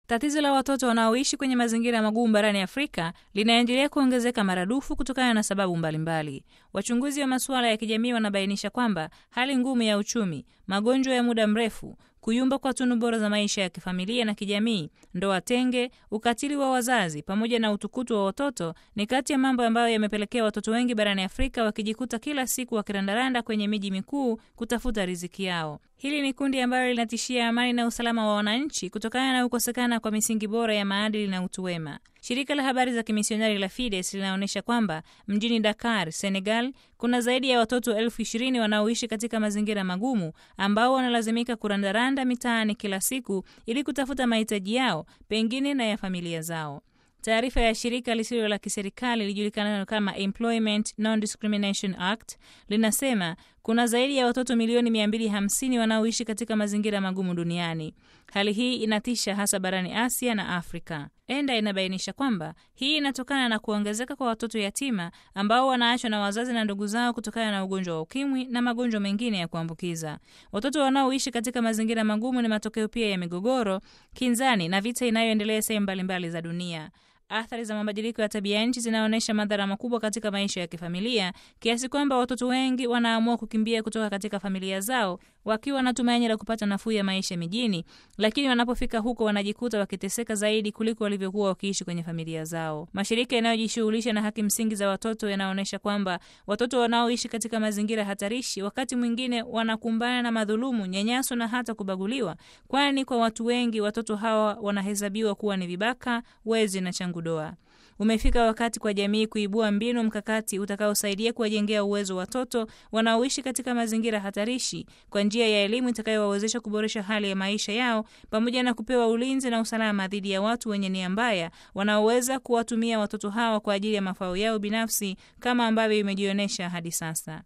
Tatizo la watoto wanaoishi kwenye mazingira magumu barani Afrika linaendelea kuongezeka maradufu kutokana na sababu mbalimbali mbali. Wachunguzi wa masuala ya kijamii wanabainisha kwamba hali ngumu ya uchumi, magonjwa ya muda mrefu, kuyumba kwa tunu bora za maisha ya kifamilia na kijamii, ndoa tenge, ukatili wa wazazi pamoja na utukutu wa watoto ni kati ya mambo ambayo yamepelekea watoto wengi barani Afrika wakijikuta kila siku wakirandaranda kwenye miji mikuu kutafuta riziki yao. Hili ni kundi ambalo linatishia amani na usalama wa wananchi kutokana na kukosekana kwa misingi bora ya maadili na utu wema. Shirika la habari za kimisionari la Fides linaonyesha kwamba mjini Dakar, Senegal, kuna zaidi ya watoto elfu ishirini wanaoishi katika mazingira magumu ambao wanalazimika kurandaranda mitaani kila siku ili kutafuta mahitaji yao pengine na ya familia zao. Taarifa ya shirika lisilo la kiserikali lilijulikanalo kama Employment Non-Discrimination Act linasema kuna zaidi ya watoto milioni 250 wanaoishi katika mazingira magumu duniani. Hali hii inatisha hasa barani Asia na Afrika. ENDA inabainisha kwamba hii inatokana na kuongezeka kwa watoto yatima ambao wanaachwa na wazazi na ndugu zao kutokana na ugonjwa wa ukimwi na magonjwa mengine ya kuambukiza. Watoto wanaoishi katika mazingira magumu ni matokeo pia ya migogoro, kinzani na vita inayoendelea sehemu mbalimbali za dunia. Athari za mabadiliko ya tabia nchi zinaonyesha madhara makubwa katika maisha ya kifamilia kiasi kwamba watoto wengi wanaamua kukimbia kutoka katika familia zao wakiwa na tumaini la kupata nafuu ya maisha mijini, lakini wanapofika huko wanajikuta wakiteseka zaidi kuliko walivyokuwa wakiishi kwenye familia zao. Mashirika yanayojishughulisha na haki msingi za watoto yanaonyesha kwamba watoto wanaoishi katika mazingira hatarishi wakati mwingine wanakumbana na madhulumu, nyanyaso na hata kubaguliwa, kwani kwa watu wengi watoto hawa wanahesabiwa kuwa ni vibaka, wezi na changu doa. Umefika wakati kwa jamii kuibua mbinu mkakati utakaosaidia kuwajengea uwezo watoto wanaoishi katika mazingira hatarishi kwa njia ya elimu itakayowawezesha kuboresha hali ya maisha yao pamoja na kupewa ulinzi na usalama dhidi ya watu wenye nia mbaya wanaoweza kuwatumia watoto hawa kwa ajili ya mafao yao binafsi kama ambavyo imejionyesha hadi sasa.